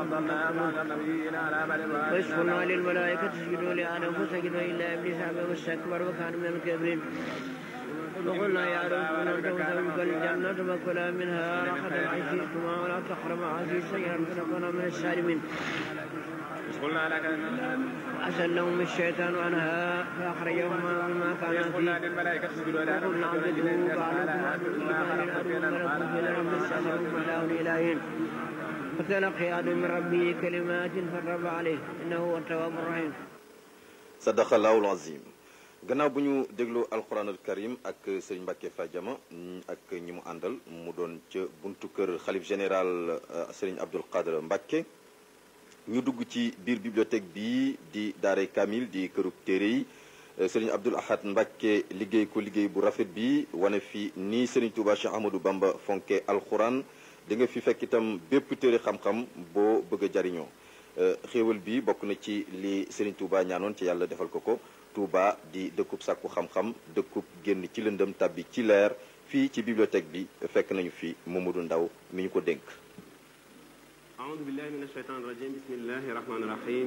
وإذ قلنا للملائكة اسجدوا لآدم فسجدوا إلا إبليس أبى واستكبر وكان من الكافرين وقلنا يا آدم كن أنت وزوجك الجنة فكلا منها رغدا حيث شئتما ولا تقربا هذه الشجرة فتكونا من السالمين قلنا لك أزلهم الشيطان عنها فأخرجهما مما كانا قلنا فيه للملائكة اسجدوا لآدم وقلنا اعبدوا بعضكم عبد الإيمان الأرض ملك في الأرض استأثروا ملاه إلهين فتلقي آدم من ربه كلمات فرب عليه إنه هو التواب الرحيم sadaqallahul azim gannaaw bu ñu déglu alquranul karim ak sëriñ Mbacke Fadiama mm, ak ñi mu àndal mu doon ca buntu kër xalif général euh, sëriñ Abdul Qadir Mbacke ñu dugg ci biir bibliothèque bi di daaray Kamil di kërub téere yi euh, sëriñ Abdul Ahad Mbacke liggéey ko liggéey bu rafet bi wane fi nii sëriñ Touba Cheikh Ahmadou Bamba fonke alquran di nga fi fekk itam bépp téere xam-xam boo bëgg a jariñoo Euh, xéewal bi bokk na ci li Serigne Touba ñaanoon ci yàlla defal ko ko Touba di dëkkub sàkku xam-xam dëkkub génn ci lëndëm tàbbi ci leer fii ci bibliothèque bi fekk nañu fi Mamadou Ndaw mi ñu ko dénk أعوذ بالله من الشيطان الرجيم بسم الله الرحمن الرحيم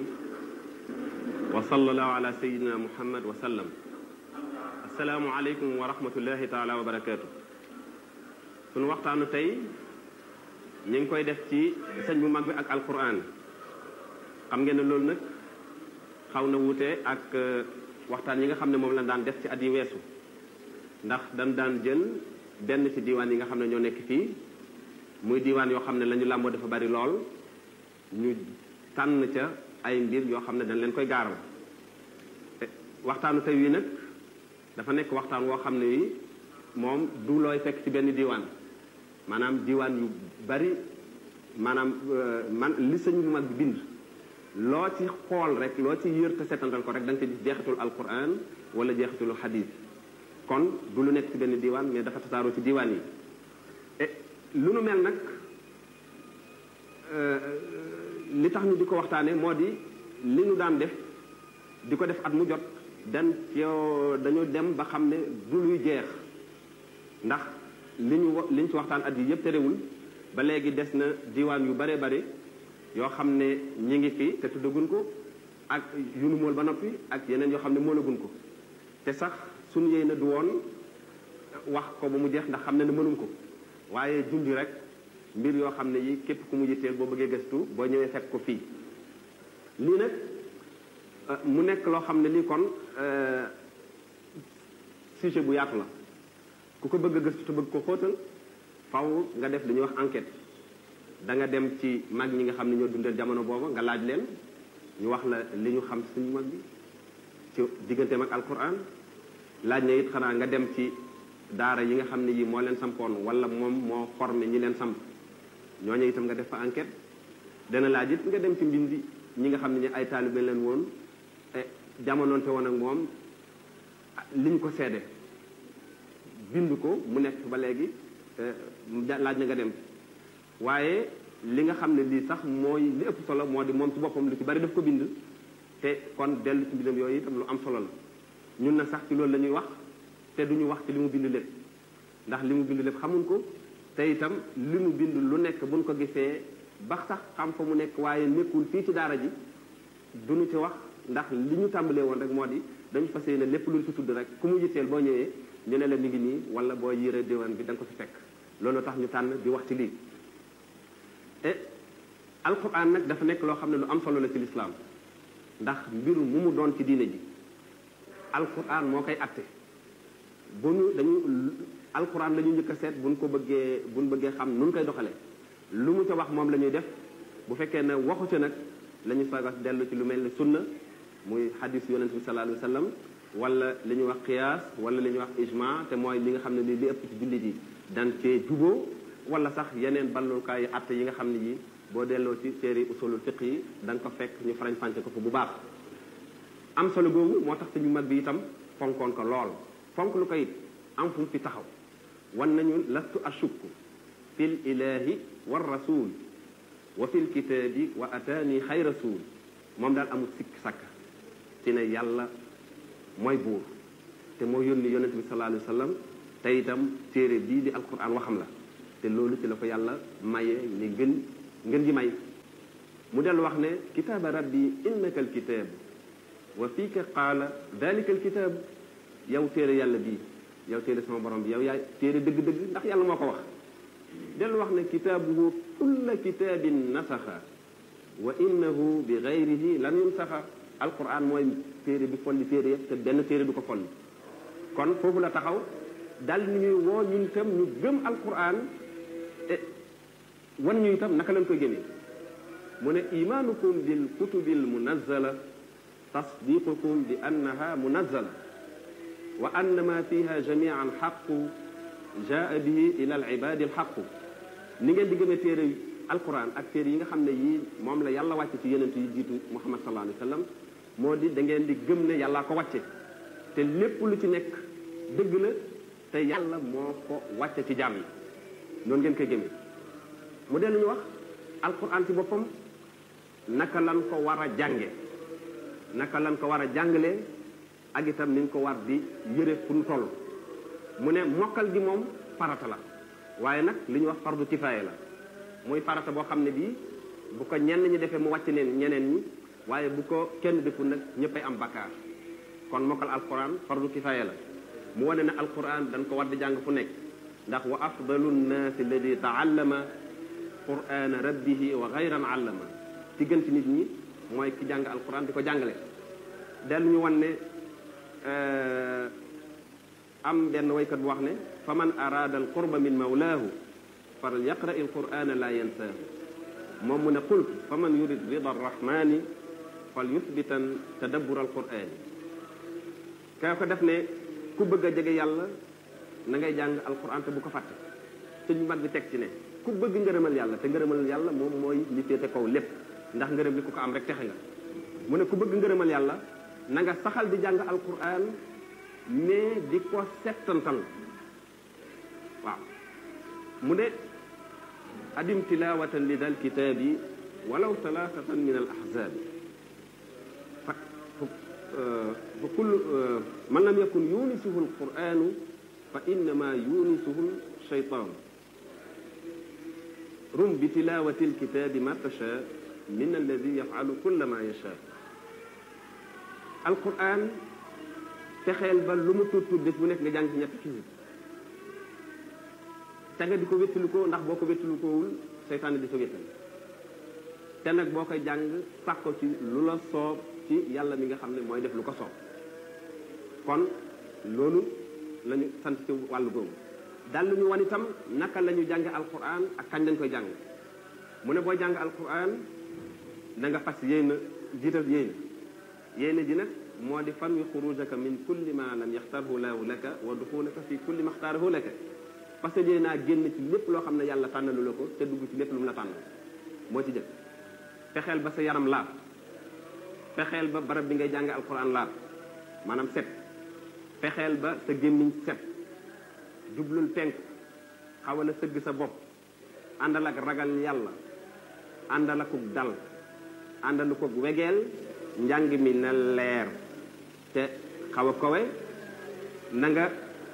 وصلى الله على سيدنا محمد وسلم السلام عليكم ورحمة الله تعالى وبركاته sunu waxtaanu tey ñu ngi koy def ci sëñ bu mag bi ak alquran xam ngeen ne loolu nag xaw na wuute ak euh, waxtaan yi nga xam ne moom lañ daan def ci at yi weesu ndax dañ daan jël benn ci diiwaan yi nga xam ne ñoo nekk fii muy diiwaan yoo xam ne la ñu làmboo dafa bari lool ñu tànn ca ay mbir yoo xam ne dañ leen koy gaaral te waxtaanu tey wi nag dafa nekk waxtaan woo xam ne wi moom du looy fekk ci benn diiwaan maanaam diiwaan yu bari maanaam euh, man li sëñ bu mag bi bind loo ci xool rek loo ci yër te setantal ko rek da nga ci gis jeexitul alquran wala jeexitalu xadis kon du lu nekk ci benn diiwaan mais dafa tasaaroo ci diiwaan yi et lu nu mel nag euh, li tax ñu di ko waxtaane moo di li ñu daan def di ko def at mu jot dan yow dañu dem ba xam ne du luy jeex ndax li ñu wa- li ñu ci waxtaan at yi yëpp terewul ba léegi des na diiwaan yu bare bare yoo xam ne ñi ngi fi te tuddagun ko ak yu nu mool ba noppi ak yeneen yoo xam ne moolagun ko te sax suñu yéy na du woon wax ko ba mu jeex ndax xam ne ne mënuñ ko waaye junj rek mbir yoo xam ne yi képp ku mu yitteel boo bëggee gëstu boo ñëwee fekk ko fii lii nag euh, mu nekk loo xam ne lii kon euh, sujet bu yaatu la ku ko bëgg a gëstu te bëgg ko xóotal faw nga def dañuy wax enquête da nga dem ci mag ñi nga xam ne ñoo dundal jamono booba nga laaj leen ñu wax la li ñu xam suñu mag bi ci digganteem ak alquran laaj na it xanaa nga dem ci daara yi nga xam ne yi moo leen sampoon wala moom moo formé ñi leen samp ñooñu itam nga def fa enquête dana laaj it nga dem ci mbindi ñi nga xam ne ñi ay taalibe leen woon e jamonoonte woon ak moom liñ ko seede bind ko mu nekk ba léegi laaj na nga dem waaye li nga xam ne lii sax mooy li ëpp solo moo di moom ci boppam lu ci bari daf ko bind te kon dellu ci mbindam yooyu itam lu am solo la ñun na sax ci loolu la ñuy wax te duñu wax ci li mu bind lépp ndax li mu bind lépp xamuñ ko te itam li mu bind lu nekk buñ ko gisee ba sax xam fa mu nekk waaye nekkul fii ci daara ji duñu ci wax ndax li ñu tàmbalee woon rek moo di dañu fas yéene lépp luñ ci tudd rek ku mu yitteel boo ñëwee ñu ne la mi ngi nii wala boo yére diwaan bi da nga ko fi fekk loolu tax ñu tànn di wax ci lii e alquran nag dafa nekk loo xam ne lu am solo la ci lislaam ndax mbiru mu mu doon ci diine ji alquran moo koy atte bu ñu dañu alquran la ñu njëkk a seet buñ ko bëggee buñ bëggee xam nun koy doxalee lu mu ca wax moom la ñuy def bu fekkee ne waxu ca nag la ñu soog a dellu ci lu mel ni sunna muy hadis yonent bi sallallahu alayhi wa sallam wala li ñuy wax qiyaas wala li ñuy wax ijma te mooy li nga xam ne li li ëpp ci jullit yi dan cee juboo wala sax yeneen ballukaay yi atte yi nga xam ne yi boo delloo ci téere usulul fiq yi da nga ko fekk ñu farañ fànce ko fa bu baax am solo googu moo tax suñu mag bi itam fonkoon ko lool fonk lu ko it am fu mu fi taxaw wan nañu lastu ashukku fil ilahi war rasul wa fil kitaabi wa ataani xay rasul moom daal amul sikk sàkk ci ne yàlla mooy buur te moo yónni yonente bi sallallahu alayhi wa sallam te itam téere bii di alquran waxam la te loolu ci la ko yàlla maye ni gën ngën ji may mu del wax ne kitaaba rabbi innaka alkitab wa fiika qaala dalika alkitab yow téere yàlla bii yow téere sama borom bi yow yaay téere dëgg-dëgg ndax yàlla moo ko wax del wax ne kitaabuhu kulla kitaabin nasaxa wa innahu bi gayrihi lan yunsaxa alquran mooy téere bi folli téere yëpp te benn téere du ko folli kon foofu la taxaw dal ni ñuy woo ñun itam ñu gëm alquran e wan ñu itam naka lañ koy gëmee mu ne imaanukum bil kutubil munazzala tasdiqukum bi annaha munazzala wa anna ma fiha jamian xaqu jaa bihi ila al ibadi alxaqu ni ngeen di gëmee téere alquran ak téere yi nga xam ne yii moom la yàlla wàcce ci yenent yi jiitu muhammad sallallahu alayhi wa sallam moo di da ngeen di gëm ne yàllaa ko wàcce te lépp lu ci nekk dëgg la te yàlla moo ko wàcce ci jaam yi noonu ngeen koy gëmee mu dellu ñu wax alquran ci boppam naka lan ko war a jànge naka lan ko war a jàngalee ak itam ni ñu ko war di yëre fu ñu toll mu ne mokkal gi moom farata la waaye nag li ñuy wax fardu kifaaya la muy farata boo xam ne bii bu ko ñenn ñi defee mu wàcc neen ñeneen ñi waaye bu ko kenn deful nag ñëppay am bakkaar kon mokkal alquran fardu kifaaya la mu wane ne alquran dañ ko war di jàng fu nekk ndax wa afdalu nnaasi alladi taallama qurana rabbihi wa gayran allama ci gën ci nit ñi mooy ki jàng alquran di ko jàngale dellu ñu wan ne am benn waykat bu wax ne fa man araada al qurba min mawlaahu fal yaqra il qurana la yansaahu moom mu ne qultu fa man yurid rida arrahmani fal yuthbitan tadabbur al qurani kay ko def ne ku bëgg a jege yàlla na ngay jàng alquran te bu ko fàtte suñu mag bi teg ci ne ku bëgg ngërëmal yàlla te ngërëmal yàlla moom mooy li féete kaw lépp ndax ngërëm li ku ko am rek texe nga mu ne ku bëgg ngërëmal yàlla na nga saxal di jàng alquran mais di ko settantal waaw mu ne adim tilawatan li dal kitaabi walaw talaatatan min al ahzaabi fa fa kullu man lam yakun yunisuhu alquranu fa innama yunisuhu shaytaanu rum bi tilawati alkitaabi ma tasha min alladi yafalu kulla ma yasha alquran fexeel ba lu mu tuut tuut bés bu nekk nga jàng ci ñetti xisib te nga di ko wéttalu ko ndax boo ko wéttalu koowul seytaane di sa wéttal te nag boo koy jàng sax ko ci lu la soob ci yàlla mi nga xam ne mooy def lu ko soob kon loolu la ñu sant ci wàllu googu dal lu ñu wan itam naka la ñu jànge alquran ak kañ lañ koy jàng mu ne boo jàng alquran da nga fas yéena jiital yéena yéena ji nag moo di fan wi xurujaka min kulli ma lam yaxtarhu laahu laka wa duxulaka fi kulli ma xtaarahu laka parce que yéenaa génn ci lépp loo xam ne yàlla tànnalu la ko te dugg ci lépp lu mu la tànnal moo ci jëkk fexeel ba sa yaram laab fexeel ba barab bi ngay jàng alquran laab maanaam set fexeel ba sa gémmiñ set jublul penk xawal a sëgg sa bopp àndal ak ragal yàlla àndal akuk dal àndal akuk wegeel njàng mi na leer te xaw a kowe na nga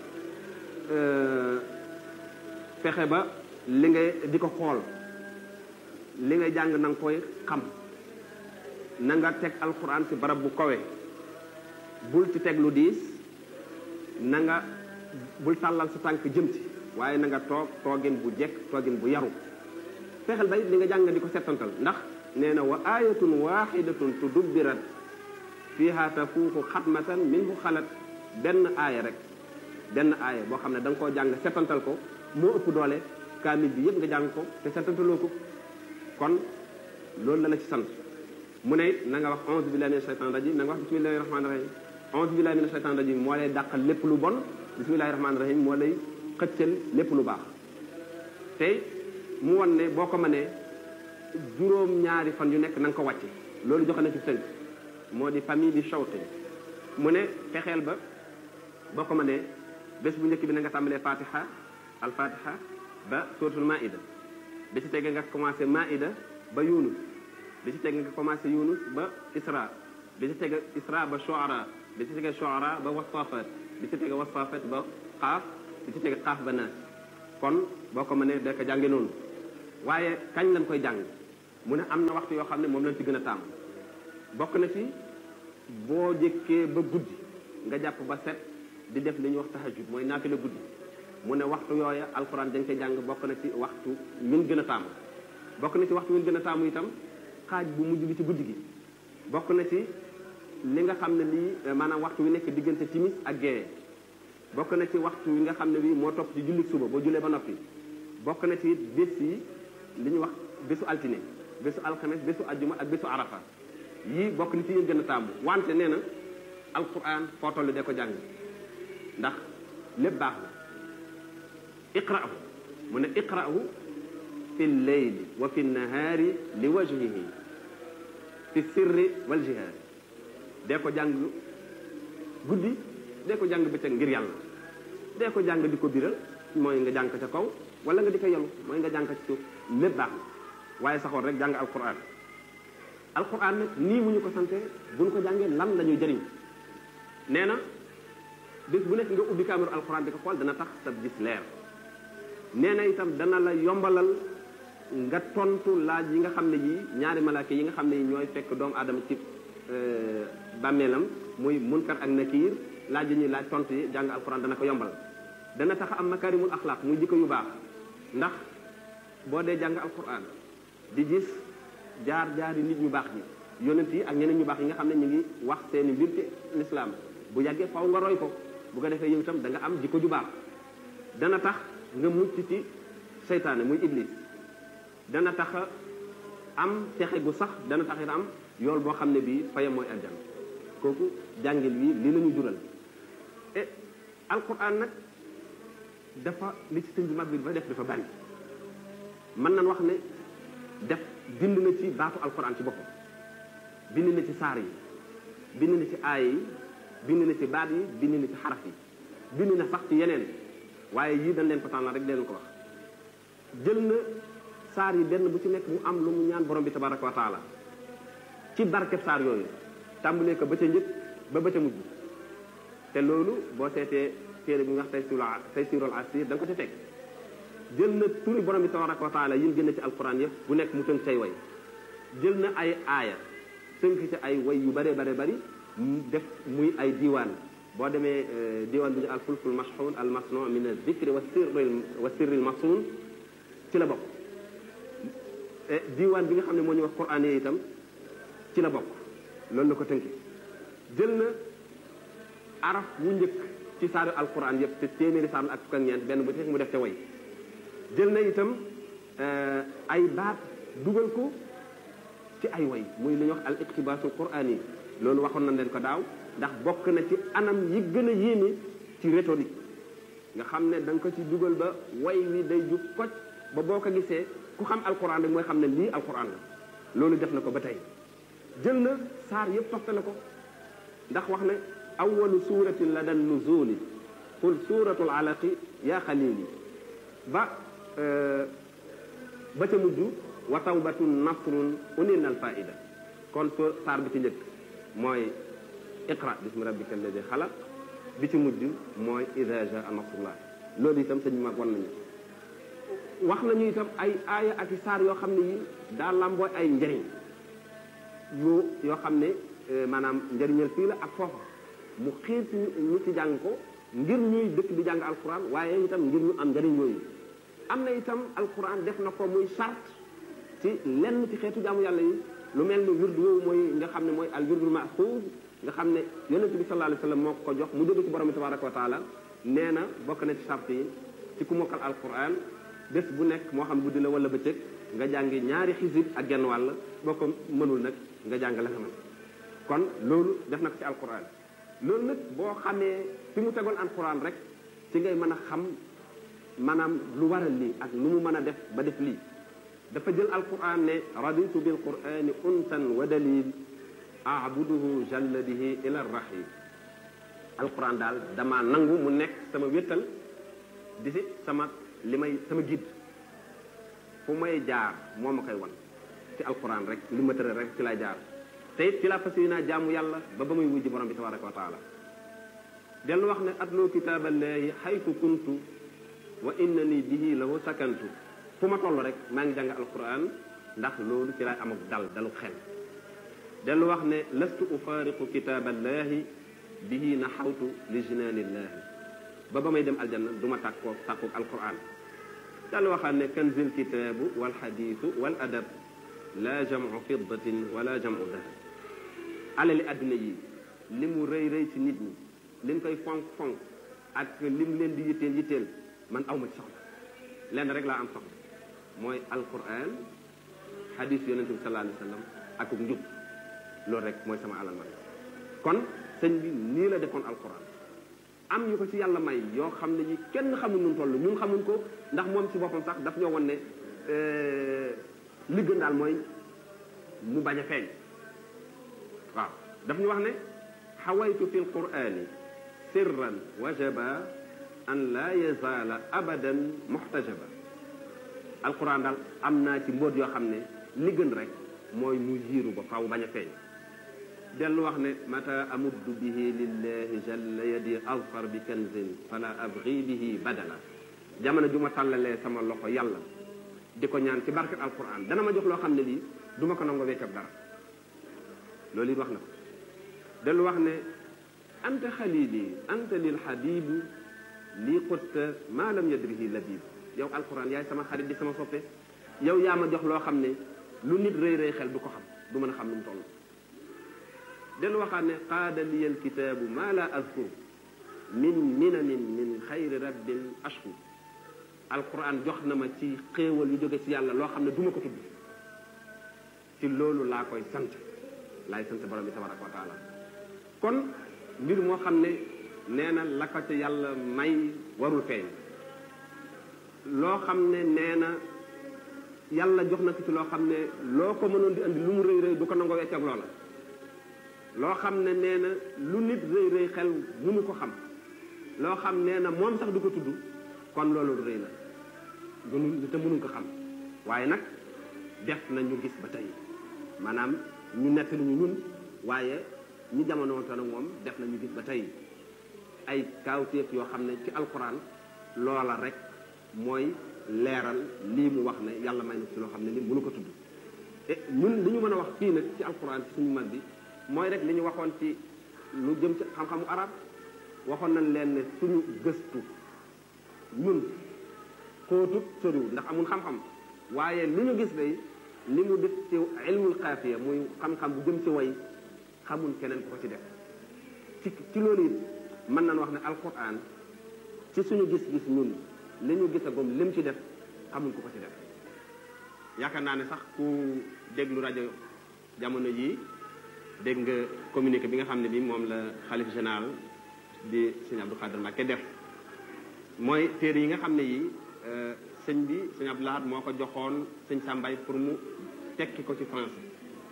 fexe ba li ngay di ko xool li ngay jàng na nga koy xam na nga teg alxuraan ci barab bu kowe bul ci teg lu diis na nga bul tàllal sa tànk jëm ci waaye na nga toog toogin bu jekk toogin bu yaru fexeel ba li nga jàng di ko settantal ndax nee na wa ayatun waxidatun tudubbirat fiha tafuuxu xatmatan minhu xalat benn aaya rek benn aaya boo xam ne da nga koo jàng settantal ko moo ëpp doole kaamil bi yëpp nga jàng ko te settantaloo ko kon loolu la la ci sant mu ne na nga wax onze billahi mina shaytan rajim na nga wax bismillahi rahmani rahim onze billahi mina shaytan rajim moo lay dàqal lépp lu bon bismillahi rahmani rahim moo lay xëccal lépp lu baax te mu won ne boo ko mënee juróom ñaari fan yu nekk na nga ko wàcce loolu joxe na ci tënk moo di famille di shawte mu ne fexeel ba boo ko mënee bés bu njëkk bi na nga tàmbalee fatiha al fatiha ba suratul maida bi ci tege nga commencé maida ba yunus bi ci tege nga commencé yunus ba isra bi ci tege isra ba shuara bi ci tege shuara ba wasafat bi ci tege wasafat ba xaaf bi ci tege xaaf ba naas kon boo ko mënee da ko jànge noonu waaye kañ lañ koy jàng mu ne am na waxtu yoo xam ne moom lañ ci gën a tàmm bokk na ci boo jëkkee ba guddi nga jàpp ba set di def li ñuy wax tahajjud mooy naafila guddi mu ne waxtu yooya alxuraan dañ koy jàng bokk na ci waxtu min gën a taamu bokk na ci waxtu min gën a taamu itam xaaj bu mujj bi ci guddi gi bokk na ci li nga xam ne lii maanaam waxtu wi nekk diggante timis ak géeye bokk na ci waxtu wi nga xam ne bii moo topp ci jullit suba boo jullee ba noppi bokk na ci bés yi li ñuy wax bésu altine bésu alxames bésu ajjuma ak bésu arafa yii bokk na ci yéen gën a taamu wante nee na alquran foo toll de ko jàng ndax lépp baax la iqra'hu mu ne iqra'hu fi lleyli wa fi nahaari li wajhihi fi sirri wal jihaari dee ko jàng guddi dee ko jàng bëccëg ngir yàlla dee ko jàng di ko biral mooy nga jàng ca kaw wala nga di ko yelu mooy nga jàng ci suuf lépp baax na waaye saxoon rek jàng alquran alquran nag nii mu ñu ko sante bu ñu ko jàngee lan la ñuy jëriñ nee na bés bu nekk nga ubbi kaamiru alquran di ko xool dana tax sa gis leer nee na itam dana la yombalal nga tontu laaj yi nga xam ne yii ñaari malaaka yi nga xam ne yi ñooy fekk doomu aadama ci bàmmeelam muy munkar ak nakiir laaj yi ñuy laaj tontu yi jàng alquran dana ko yombal dana tax am makarimul axlaaq muy jikko yu baax ndax boo dee jàng alquran di gis jaar jaari nit ñu baax ñi yonent yi ak ñeneen ñu baax yi nga xam ne ñu ngi wax seeni mbir ci lislaam bu yàggee faw nga roy ko bu ko defee yow itam da nga am jikko ju baax dana tax nga mucc ci seytaane muy iblis dana tax am texe gu sax dana tax it am yool boo xam ne bii fayam mooy aljan kooku jàngil wi li la ñu jural e alquran nag dafa li ci sëñ bi mag bi dafa def dafa bari mën nañ wax ne def bind na ci baatu alquran ci boppam bind na ci saar yi bind na ci aaya yi bind na ci baat yi bind na ci xaraf yi bind na sax ci yeneen waaye yii dañ leen ko tànnal rek leen ko wax jël na saar yi benn bu ci nekk mu am lu mu ñaan borom bi tabaraka wa taala ci barkeb saar yooyu tàmbalee ko ba ca njëkk ba ba ca mujj te loolu boo seetee téere bi nga wax tey sirul tey sirul asir da nga ko ci fekk jël na turi borom bi tabaraka wa taala yin gën ci alquran yëpp bu nekk mu tënk say way jël na ay aaya tënk ci ay way yu bare bare bari def muy ay diiwaan boo demee diiwaan bi ñu al fulkul mashxuun al masnu min al dikri wa sirri wa sirri al masuun ci la bokk diiwaan bi nga xam ne moo ñu wax quran yi itam ci la bokk loolu la ko tënki jël na araf wu njëkk ci saaru alquran yëpp te téeméeri saar ak fukk ak ñeent benn bu ci mu def ca way jël na itam ay baat dugal ko ci ay way muy li ñuy wax al iqtibaasul quraan yi loolu waxoon nañ leen ko daaw ndax bokk na ci anam yi gën a yéeme ci rhétorique nga xam ne da nga ko ci dugal ba way wi day jub koj ba boo ko gisee ku xam alquran rek mooy xam ne lii alquran la loolu def na ko ba tey jël na saar yëpp toftale ko ndax wax ne awalu suratin la dan nuzuli qul suratul alaqi yaa xalili ba ba ca mujj wa tawbatun nasrun unil al faida kon so saar bi ci njëkk mooy iqra bismi rabbika alladi xalaq bi ci mujj mooy ida jaa nasrullah loolu itam sëñ mag wan nañu wax nañu itam ay aaya ak i saar yoo xam ne yi daa lambooy ay njëriñ yu yoo xam ne maanaam njëriñal fii la ak foofa mu xiir ci ñu ci jàng ko ngir ñuy dëkk di jàng alquran waaye itam ngir ñu am njëriñ yooyu am na itam alquran def na ko muy charte ci lenn ci xeetu jaamu yàlla yi lu mel ni wirdu woowu mooy nga xam ne mooy al wirdul maxfuuz nga xam ne yonente bi sallallahu alayhi wa sallam moo ko jox mu jóge ci borom bi tabaraka wa taala nee na bokk na ci charte yi ci ku mokkal alquran bés bu nekk moo xam guddi la wala bëccëg nga jàngi ñaari xisib ak genn wàll boo ko mënul nag nga jàng la nga mën kon loolu def na ko ci alquran loolu nag boo xamee fi mu tegoon alquran rek ci ngay mën a xam maanaam lu waral lii ak lu mu mën a def ba def lii dafa jël alquran ne raditu bil qurani untan wa dalil abuduhu jalla bihi ila rahim alquran daal dama nangu mu nekk sama wéttal di si sama li may sama gidd fu may jaar moo ma koy wan ci alquran rek li ma tëral rek ci lay jaar te it ci laa fas yéenaa jaamu yàlla ba ba muy wujji borom bi tabaraka wa taala dellu wax ne atlu kitaaballahi xaytu kuntu wa innani bihi lahu sakantu fu ma toll rek maa ngi jàng alquran ndax loolu ci lay am ak dal dalu xel dellu wax ne lastu ufaariqu kitaaballahi bihi naxawtu li jinaanillahi ba ba may dem aljanna du ma tàkkoo tàkkoog alquran dellu waxaat ne kanzil kitaabu wal xadiisu wal adab la jamu fiddatin wala jamu dahab alali adduna yi li mu rëy rëy ci nit ñi liñ koy fonk fonk ak lim leen di yitteel yitteel man awma ci soxla lenn rek laa am soxla mooy alquran xadiis yonente bi sallallahu alayhi wa sallam ak njub loolu rek mooy sama alal man kon sëñ bi nii la defoon alquran am ñu ko ci yàlla may yoo xam ne ñi kenn xamul nun toll ñun xamuñ ko ndax moom ci boppam sax daf ñoo won ne li gën daal mooy mu bañ a feeñ waaw daf ñu wax ne xawaytu fi lqurani sirran wajaba an la yazaala abadan muxtajaba alquran daal am naa ci mbóot yoo xam ne li gën rek mooy mu jiiru ba faw bañ a feeñ dellu wax ne mata amuddu bihi lillahi jalla yadi azfar bi kanzin fala abgi bihi badala jamono ju ma tàllalee sama loxo yàlla di ko ñaan ci barke alquran dana ma jox loo xam ne lii du ma ko nango weccab dara loolu it wax na ko dellu wax ne anta xalili anta lil xabibu lii xutta maa lam yadrihi labib yow alquran yaay sama xarit di sama soppe yow yaa ma jox loo xam ne lu nit rëy rëy xel du ko xam du mën a xam nu mu toll dellu waxaat ne qaada liya alkitaabu maa la azkur min minamin min xayri rabbin ashkur alquran jox na ma ci xéewal yu jóge ci yàlla loo xam ne du ma ko tudd ci loolu laa koy sant laay sant borom bi tabaraka wa taala kon mbir moo xam ne nee na la ko ci yàlla may warul feeñ loo xam ne nee na yàlla jox na ko ci loo xam ne loo ko mënoon di andi lu mu rëy rëy du ko nangoo wecc ak loola loo xam ne nee na lu nit rëy rëy xel mënu ko xam loo xam nee na moom sax du ko tudd kon loolu rëy la gënu te mënuñ ko xam waaye nag def na ñu gis ba tey maanaam ñu nettali ñu ñun waaye ñi jamono te nag moom def na ñu gis ba tey ay kaawteef yoo xam ne ci alquran loola rek mooy leeral lii mu wax ne yàlla may na ci loo xam ne li mënu ko tudd e ñun li ñu mën a wax fii nag ci alquran ci suñu mag bi mooy rek li ñu waxoon ci lu jëm ci xam-xamu arab waxoon nañ leen ne suñu gëstu ñun xóotut soriwul ndax amul xam-xam waaye li ñu gis day li mu def ci ilmul xaafiya muy xam-xam bu jëm ci way xamul keneen ku ko ci def ci ci loolu it mën nañ wax ne alquran ci suñu gis-gis ñun li ñu gisagum lim ci def xamul ku ko ci def yaakaar naa ne sax ku déglu rajo jamono yii dégg nga communiqué bi nga xam ne bi moom la xalif général di sëñ Abdou Khadir Mbacké def mooy téere yi nga xam ne yi sëñ bi sëñ Abdou Lahad moo ko joxoon sëñ Sambay pour mu tekki ko ci français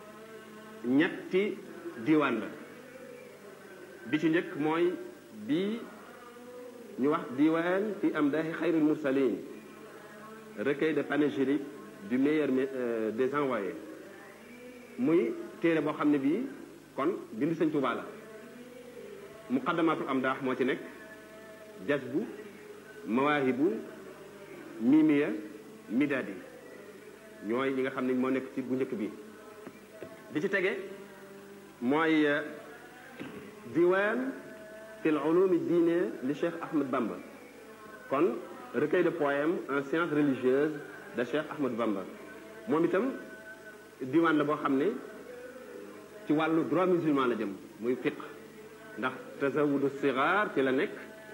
ñetti diwaan la bi ci njëkk mooy bii ñu wax diwaan fi amdaahi xayril mursalin recueil de panégyrique du meilleur des envoyés muy téere boo xam ne bii kon bindu sëñ Tuubaa la muqaddamatul amdaax moo ci nekk jazbu mawaahibu mimiya midaadi ñooy ñi nga xam ne moo nekk ci bu njëkk bi bi ci tege mooy diwaan fi l ulumi diine li Cheikh Ahmed Bamba kon recueil de poèmes en sciences religieuses de Cheikh Ahmed Bamba moom itam diwaan la boo xam ne ci wàllu droit musulman la jëm muy fiqh ndax tazawudu sigaar ci la nekk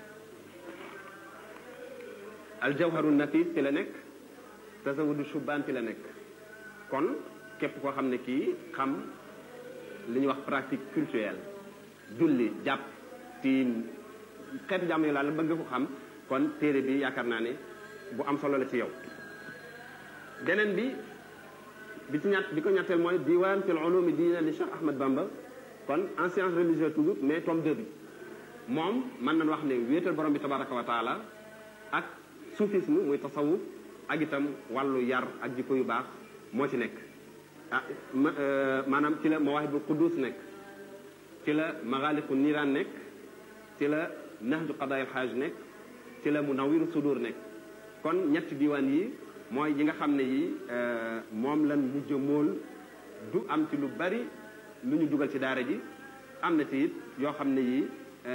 aljawharu nafis ci la nekk tazawudu shubaan ci la nekk kon képp koo xam ne kii xam li ñuy wax pratique culturelle julli jàpp tiim xeetu jàmm yi laa la bëgg ko xam kon téere bi yaakaar naa ne bu am solo la ci yow beneen bi bi ci ñett bi ko ñetteel mooy diwaan fil ulumi diina li Cheikh Ahmed Bamba kon en science religieuse toujours mais tome 2 bi moom mën nañ wax ne wéetal borom bi tabaraka wa taala ak soufisme muy tasawuf ak itam wàllu yar ak jikko yu baax moo ci nekk ah maanaam ci la mawaahibul quddus nekk ci la magaaliqu niiraan nekk ci la nahju qadaayil xaaj nekk ci la munawiru sudur nekk kon ñetti diwaan yi mooy yi nga xam ne yi moom lan mujj mool du am ci lu bari lu ñu dugal ci daara ji am na ci it yoo xam ne yi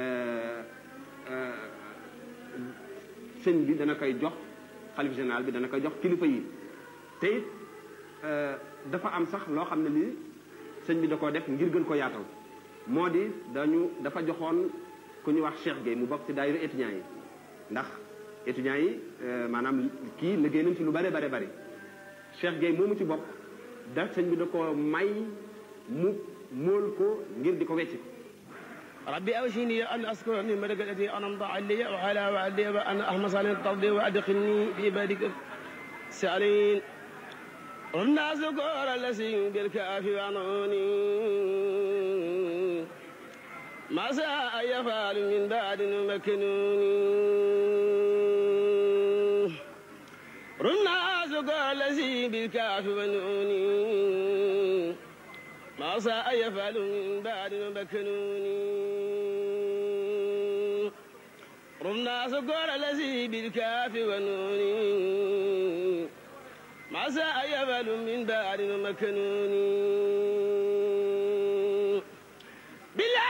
sëñ bi dana koy jox xalif général bi dana koy jox kilifa yi te it dafa am sax loo xam ne lii sëñ bi da koo def ngir gën ko yaatal moo di dañu dafa joxoon ku ñu wax Cheikh Gueye mu bokk ci daayira étudiants yi ndax étudiants yi maanaam kii liggéey nañ ci lu bare bare bari Cheikh Gueye moomu ci bokk da sëñ bi da ko may mu móol ko ngir di ko wecc ربي أوشيني أن أذكر نعمتك التي أنعمت علي وعلى والدي وأن أحمد صالح الترضي وأدخلني في عبادك السالين ربنا ذكر الذي بالكاف وعنوني ما ساء يفعل من بعد مكنوني ربنا ذكر الذي بالكاف ونوني ما ساء يفعل من بعد مكنوني ربنا ذكر الذي بالكاف ونوني ما ساء يفعل من بعد مكنوني بالله